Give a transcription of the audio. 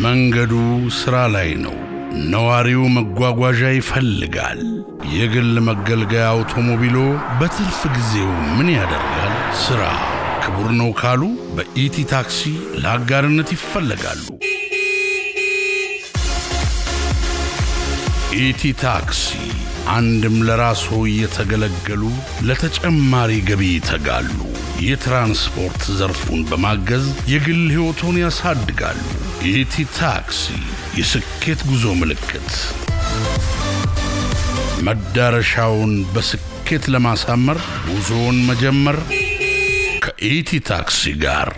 መንገዱ ሥራ ላይ ነው። ነዋሪው መጓጓዣ ይፈልጋል። የግል መገልገያ አውቶሞቢሎ በትርፍ ጊዜው ምን ያደርጋል? ሥራ ክቡር ነው ካሉ በኢቲ ታክሲ ለአጋርነት ይፈለጋሉ። ኢቲ ታክሲ አንድም ለራስዎ እየተገለገሉ ለተጨማሪ ገቢ ይተጋሉ። የትራንስፖርት ዘርፉን በማገዝ የግል ሕይወቶን ያሳድጋሉ። ኢቲ ታክሲ የስኬት ጉዞ ምልክት። መዳረሻውን በስኬት ለማሳመር ጉዞውን መጀመር ከኢቲ ታክሲ ጋር